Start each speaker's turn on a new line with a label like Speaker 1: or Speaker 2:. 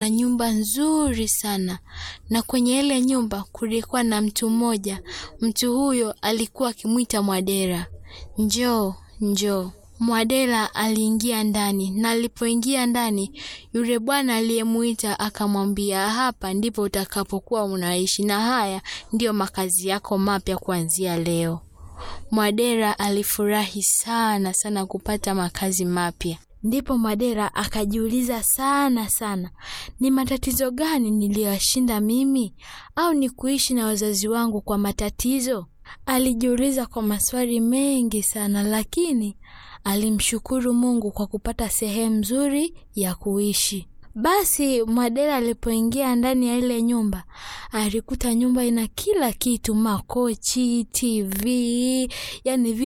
Speaker 1: na nyumba nzuri sana, na kwenye ile nyumba kulikuwa na mtu mmoja. Mtu huyo alikuwa akimwita Mwadera, njoo njoo. Mwadera aliingia ndani, na alipoingia ndani, yule bwana aliyemuita akamwambia, hapa ndipo utakapokuwa unaishi na haya ndiyo makazi yako mapya kuanzia leo. Mwadera alifurahi sana sana kupata makazi mapya. Ndipo Mwadera akajiuliza sana sana, ni matatizo gani niliyoshinda mimi, au ni kuishi na wazazi wangu kwa matatizo? Alijiuliza kwa maswali mengi sana, lakini alimshukuru Mungu kwa kupata sehemu nzuri ya kuishi. Basi Mwadera alipoingia ndani ya ile nyumba, alikuta nyumba ina kila kitu, makochi, TV, yani